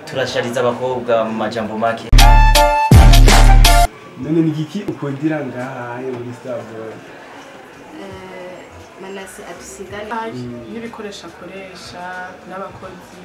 turashariza abakobwa mu majambo make none ni igiki ukundira ngaha muri Starboy manase adusigane n'ibikoresho akoresha n'abakozi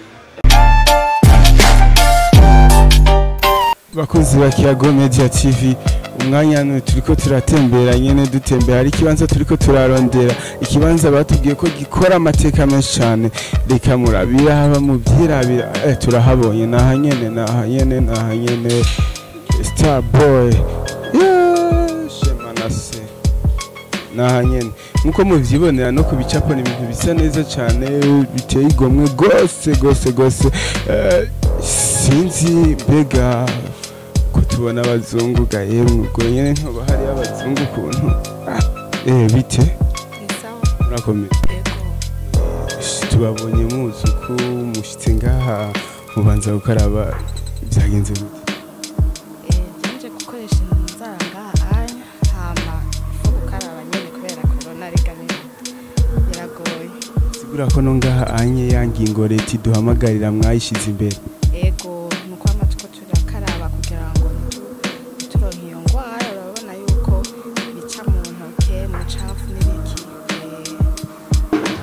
bakozi ba Kiyago Media TV umwanya hano turiko turatembera nyene dutembera hari ikibanza turiko turarondera ikibanza batubwiye ko gikora amateka menshi cyane reka murabira haba mu byirabira eh, turahabonye naha nyene naha nyene naha nyene Starboy yeah, shemanase naha nyene nkuko muvyibonera no ku bicapo ni ibintu bisa neza cyane biteye igomwe gose gose gose Eh, sinzi mbega ko tubona abazungu ga yemwe ubwo nyene ntoba hari abazungu ukuntu Ah, eh bite ni sawa murakomeye ego Ish, tubabonye muzi ko mushitse ngaha mubanza gukaraba byagenze gute nje gukoresha inzara ngaha anya hama fo gukaraba nyene kubera corona rega ni biragoye sigura ko no ngaha anye ya ngingo leta iduhamagarira mwayishize imbere ego nuko amatwi turakaraba kugira ngo ntituronke iyo ngwara urabona yuko bica mu ntoke mu cafu n'ibiki Eh,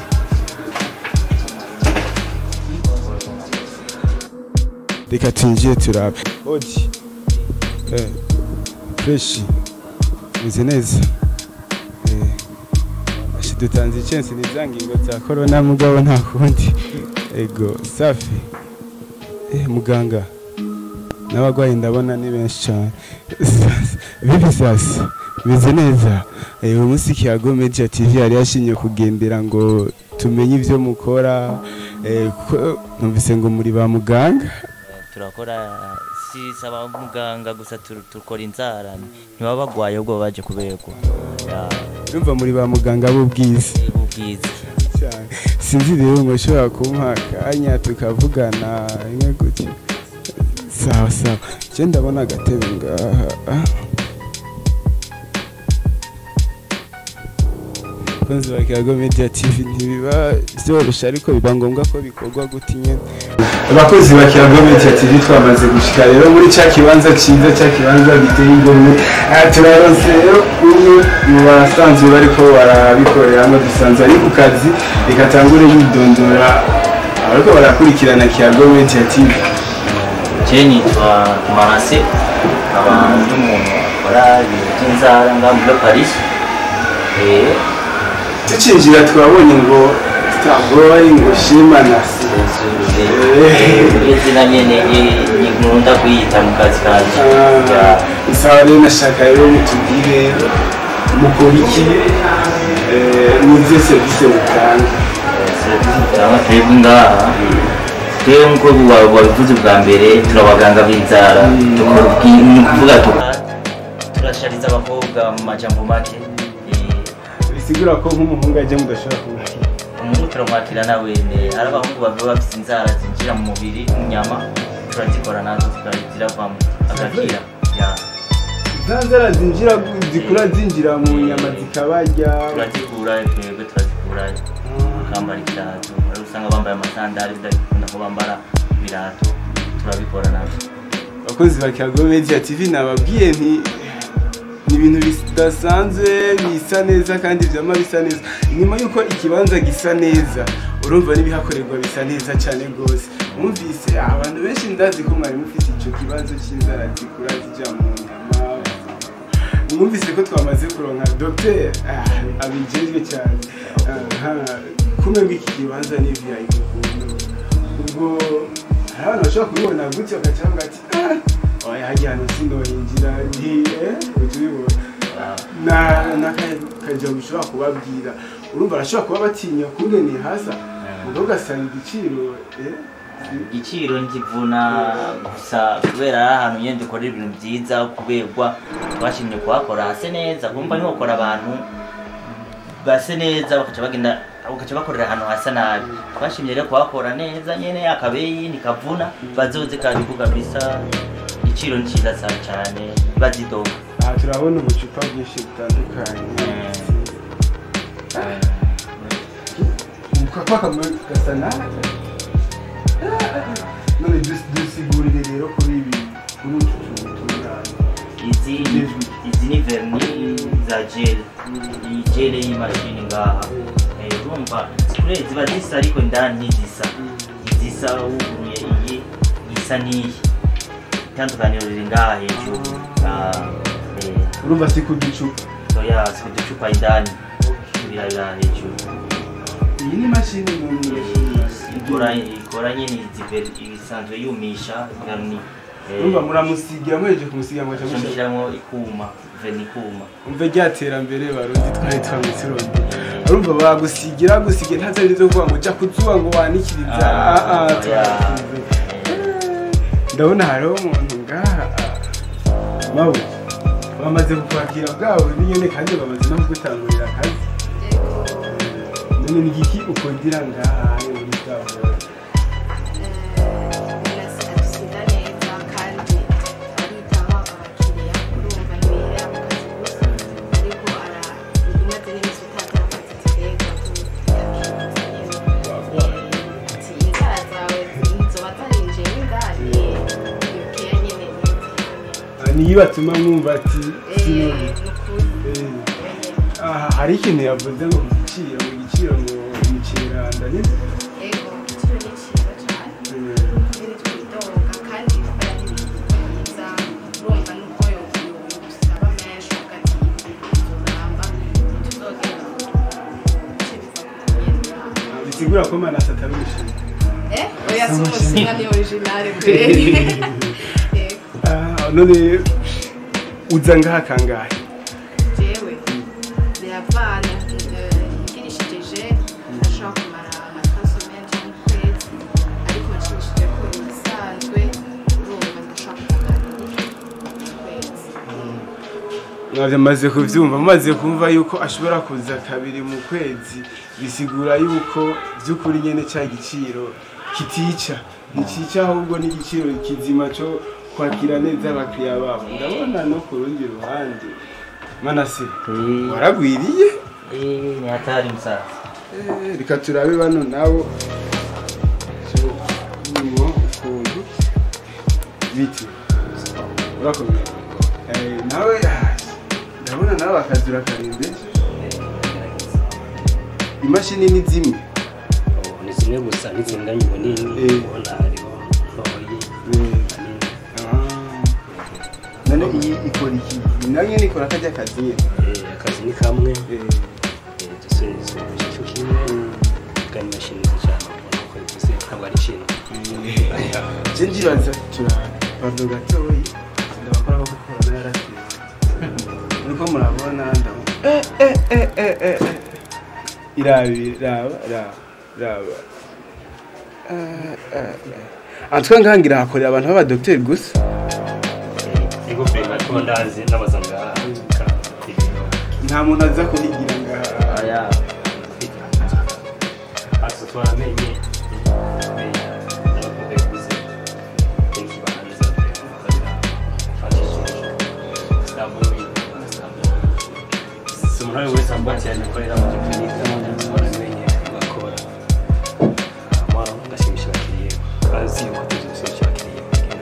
reka twinjiye turabe odi eh, freshi meze neza eh, ashi dutanze icensi ni za ngingo za korona mugabo nta kundi ego safi eh, muganga n'abarwayi ndabona ni benshi cyane bibi sasa meze neza eh, uyu munsi kiyago media tv yari yashinye kugendera ngo tumenye ivyo mukora eh, kuko numvise ngo muri ba muganga turakora si saba muganga gusa tur- tukora inzara ntibaba bagwaye ubwo baje kuberwa Ya, Urumva muri ba muganga b'ubwiza ubwiza cyane sinzi rero ngo ushobora kumpa akanya tukavugana rimwe gutya sawa sawa je ndabona agatebe ngaha ah. kunzi ba Kiyago Media TV ntibiba vyorosha ariko biba ngombwa ko bikorwa guti nyene abakozi ba Kiyago Media TV twamaze gushika rero muri ca kibanza ciza ca kibanza giteye igomwe Ah, turaronse rero umwe mu basanzwe bariko barabikoreramo dusanzwe ari ku kazi reka tangure yidondora abariko barakurikirana Kiyago Media TV je nitwa marase nkaba ndi umuntu akora ibintu by'inzara ngaha muri paris Eh, tucinjira twabonye ngo Starboy ngo shima na si iyo zina nyene ni- ni nkunda kuyita mu kazi kanje Ya, isaha rero nashaka rero mutubwire mukora iki eh, muzihe serivisi mutanga turaba twebwe ngaha twebwe nk'uko wa- wabivuze bwa mbere turi abaganga b'inzara dukora ubwi- ni ukuvuga tu- turashariza abakobwa mu majambo make Eh, bisigura ko nk'umuhungu ajya mudashobora kumubwira umuntu turamwakira nawe ne hari abahungu baba bafite inzara zinjira mu mubiri mu nyama turazikora nazo ziravamo agakira Ya, za nzara zinjira zikura zinjira mu nyama zikabarya turazikura twebwe turazikura bakambara ibirato hari usanga bambaye amasandari bidakunda ko bambara ibirato turabikora nabyo abakozi ba Kiyago Media TV nababwiye nti ni ibintu bidasanzwe bisa neza kandi vyama bisa neza nyuma yuko ikibanza gisa neza urumva n'ibihakorerwa bisa neza cyane rwose mwumvise abantu benshi ndazi ko mwari mufite ico kibazo c'inzara zikura zija mu nyama mwumvise ko twamaze kuronka docteur ah, abijejwe cyane aha kumwe bw'iki kibanza ni VIP ukuntu ubwo hari abantu bashobora kubibona gutya bagaca bavuga ati "Ah, oya hajya hano sindoyinjira nti eh utubibona na n'akaja bishobora kubabwira urumva arashobora kuba batinya kungene hasa ubwo ugasanga igiciro eh igiciro nkivuna gusa kubera ari ahantu nyine dukorera ibintu byiza kuberwa twashimye kuhakora hase neza kumva ntiwakora abantu base neza bakaca bagenda bakaca bakorera ahantu hasa nabi twashimye rero kuhakora neza nyine akabeyi ntikavuna bazoze kandi kabisa igiciro ni cyiza sa- cyane bazidoga aha turabona ubucupa bwinshi butandukanye ukapa kamwe gasa nabi none verni za gel iyi gel y'imashini ngaha Eh, urumva kure ziba zisa ariko indani ntizisa izisa wuguruye iyi isa n'iyi itandukaniro riri ngaha hejuru Ah, eh, urumva si ku gicupa oya si uducupa indani birabira hejuru iyi ni imashini mu ikora ikora nyine izi- ibisanzwe yumisha verni Eh, urumva muramusigira muheje kumusigira mwaca mushyira mushyiramo ikuma verni ikuma umve rya terambere barundi twari twamwisironde urumva bagusigira gusigira nta zindi zo kuvuga ngo jya kuzuba ngo wanikiriza Ah, ah, ah, oya. twakuze. ndabona hariho umuntu ngaha mawe bamaze kukwakira bwawe n'inyene kandi bamaze no kugutangurira akazi none ni igiki ukundira ngaha muri bwawe birasiga neza kandi aritaho abakiriya urumva ntibihera mu kazi gusa ariko umaze n'iminsi utangira akazi zitega ati inzara zawe nzoba zarinjiye n'indani iyo keya nyine Ah, niyo batuma mwumva ati ni sinone ukuri Eh, aha hari ikintu yavuze ngo ku giciro mu giciro ngo umukeranda ni ego igiciro ni cyiza cyane nyine twidoga kandi gukora n'ibintu byiza urumva n'ubwo yosaba menshi hagati y'uramba ntituzogenda ibice biva ku kugendera bisigura ko manase atari umushinga eh oya si umushinga ni originale kweri ego Ah, none uza ngaha kangahe jewe biravana ngirishije ashobora kumara amasomenti y'ukwezi ariko nshimishije ko ibisanzwe urumva ndashobora kuganira ukwezi mwabyo maze kubyumva mumaze kumva yuko ashobora kuza kabiri mu kwezi bisigura yuko by'ukuri nyine cya giciro kitica ntikica ahubwo n'igiciro kizima cyo kwakira neza abakiriya babo ndabona no ku rundi ruhande manase Eh, waragwiriye eh, ni hatari musaza Eh, reka turabe bano nabo nyuma ukuntu biti urakomeye Eh, nawe ah, ndabona nawe akazura karembe imashini ni zimwe ni zimwe gusa n'izinganye ubunini Eh. ubona hariho ntoyi Eh, kanini ah. none iyi ikora iki nayo nyine ikora kajya kazi nyine Eh, akazi ni kamwe Eh, eh, dusubiza igice kimwe kandi imashini zijana ubona ko bivuze ntabwo ari ikintu je ndibaza turapando gatoyi ndabakora ko gukora narasize niko murabona ndamu eh eh eh eh eh eh. irabi raba raba raba Eh, eh, eh. antwe ngangira hakorera abantu b'abadokiteri gusa ego pe ariko ndazi n'abaza ngaha nta muntu aza kuhigira ngaha aya asa twaramenye n'abakunda yaguze ikibanza si umuntu ari wese wambaye cyane akorera mu gikinika twaramenye tugakora ngashimisha abakiriya bazi yuko tuzi gushimisha abakiriya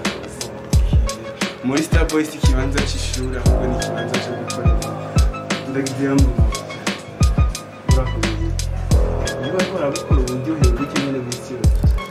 muri star boys ikibanza cy'ishuri ahubwo ni ikibanza cyo gukorera ndagira ngo urakomeye niba twarabukora uburyohe buke nyine bw'ikiro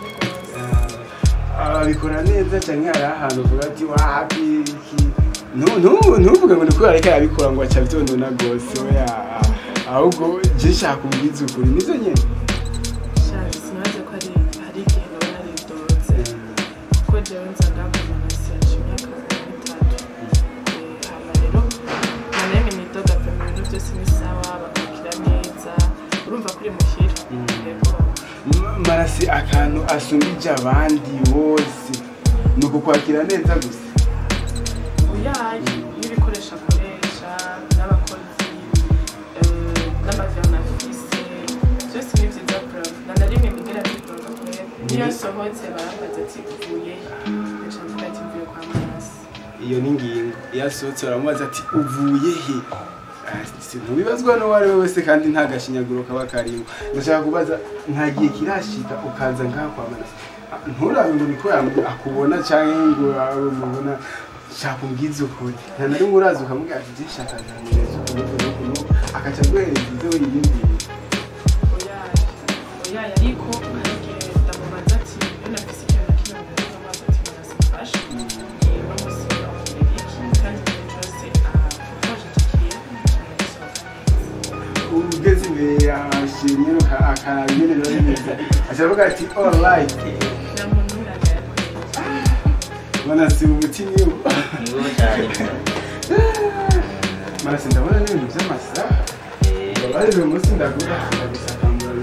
ababikora neza cyane hari ahantu uvuga ati wapi iki Nu- nu- ntuvuge ngo ni kubera ariko arabikora ngo aca byondona rwose oya ahubwo je nshaka ubwiza ukuri nizo nyene Sha- sinaze ko ari hari igihe naba naridotse kuko jewe nza ndakoma nasi yacu imyaka itatu hama rero nanone nidoga pe mu bintu byose ni sawa bakakira neza urumva kuri muhira yego Ma- marasi akantu asumbije abandi bose ni ukukwakira neza gusa uyaye n'ibikoresho akoresha n'abakozi eh, n'amaviyanafise byose ni byiza bravo na na rimwe nigera bidoga kubera niyo nsohotse barambaza ati uvuye nca mvuga ati mvuye kwa marasi iyo ni ingingo iyo asohotse baramubaza ati uvuye he Ah, si- ntubibazwa n'uwo ari we wese kandi nta gashinyaguro kaba karimo ndashaka kubaza nta gihe kirashika ukaza ngaha kwa manase Ah, nturabe ngo niko yam- akubona cyangwa ngo abe mubona shaka umbwize ukuri nta na rimwe uraza ukamubwira ati "Je, shaka nzanireza ukuntu ukuntu ukuntu akaca aguhereza ibyo wiyumviye oyaye oyaye ariko hari igihe ndamubaza ati iyo nafise ikintu na kimwe mbere y'amazi ati murasifashe niba musiba iki kandi igihe cyose akoje icyo kintu cyane gisohoka neza ugeze imbere ya sheri nyine uka- akaraba ingene biba bimeze aca avuga ati alright nta muntu w'iraga yakoreye banasiba umutima iyo ni wowe cyane marasi ndabona n'ibintu by'amasaha bari uyu munsi ndagura ndagusakamura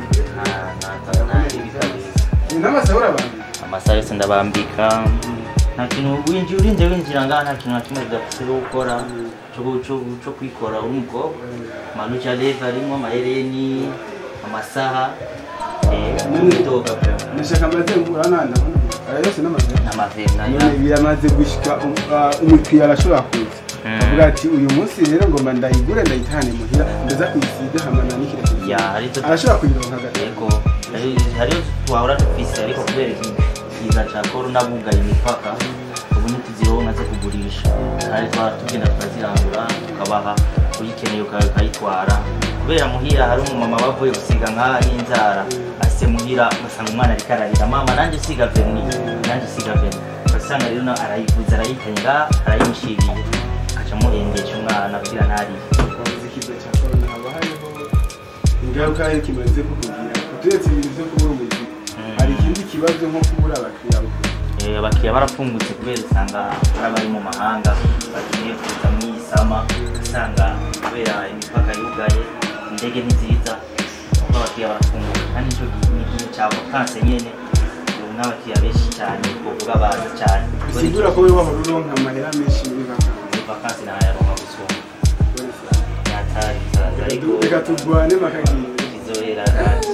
ni n'amasaha urabambika amasaha yose ndabambika nta kintu winjira urinze winjira ngaha nta kintu na kimwe bidafite gukora cyo- cyo- cyo kwikora uri umukobwa manuja leve arimo amahereni amasaha n'imidoga ndashaka amaze urabona ndabona aya yose n'amasaha n'amaveri nayo none biramaze gushika um- ah, umukiriya arashobora kuza Mm. avuga ati uyu munsi rero ngomba ndayigure ndayitahane muhira ndaza kuyisiga hama nanikire ya hari ibyo arashobora kuyironka gato yego hari- hariyo twahora dufise ariko kubera iki kiza ca korona bugaye imipaka ubu ntituzironka zo kugurisha kandi twaba tugenda turazirangura tukabaha uyikeneye uka- ukayitwara kubera muhira hari umumama bavuye gusiga nk'aha n'inzara ase muhira ugasanga umwana ariko ararira mama nanjye usiga verni nanjye usiga verni ugasanga rero na- arayiguze arayitanye ngaha arayimushiriye aca amuhendesha umwana kugira ntariye ikiza cya korona haba hariho ingaruka yo kimaze kukugira uturetse ibintu byo kubura umuziki Mm. hari ikindi kibazo nko kubura abakiriya bakuru Eh, abakiriya barapfungutse kubera usanga hari abari mu mahanga bagiye kuza mu isama usanga kubera imipaka yugaye indege ntiziza kuko abakiriya barapfunguka kandi nicyo gihe ni igihe cya vakanse nyene ubu n'abakiriya benshi cyane kuvuga baza cyane bisigura ko wowe wahora uronka amahera menshi muri vakansi muri vakanse ntayaronka gusumba yatari bizaza ariko reka turwane makagiye izohera kandi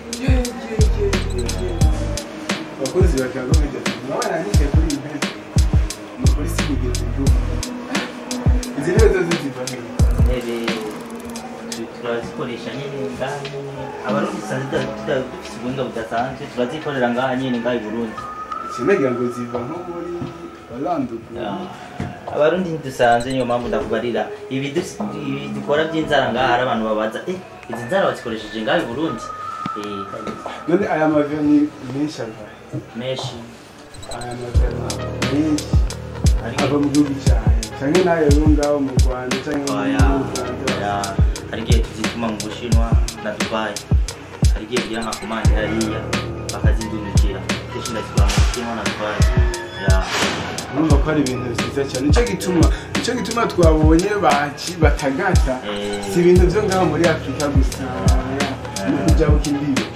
abakozi bakaba bamenya ati murabona nike kuri iyi ntebe ni ukuri si kugeza igihugu izi ntebe zose ziva hehe intebe tu- turazikoresha nyine ngaha nyine abarundi dusanzwe tuda- tuda- dufise ubuhinga budasanzwe turazikorera ngaha nyine ngaha i burundi sinagira ngo ziva nko muri barandugu abarundi ntidusanzwe niyo mpamvu ndakubarira ibi dus- ibi dukora by'inzara ngaha hari abantu babaza eh izi nzara bazikoresheje ngaha i burundi Eh, none aya maveni menshi ava menshi aya maveni menshi ariko ava mu gihugu cyawe cyangwa n'ayo yo ngaho mu rwanda cyangwa oya mu rwanda oya hari igihe tuzituma mu bushinwa na dubayi hari igihe bigira nka komande hariya bakazindungikira kenshi ndazikora mu bushinwa na dubayi ya urumva ko ari ibintu byiza cyane nicyo gituma nicyo gituma twabonye baki- batagata Eh. si ibintu byo ngaho muri afurika gusa no kujya ku imbibi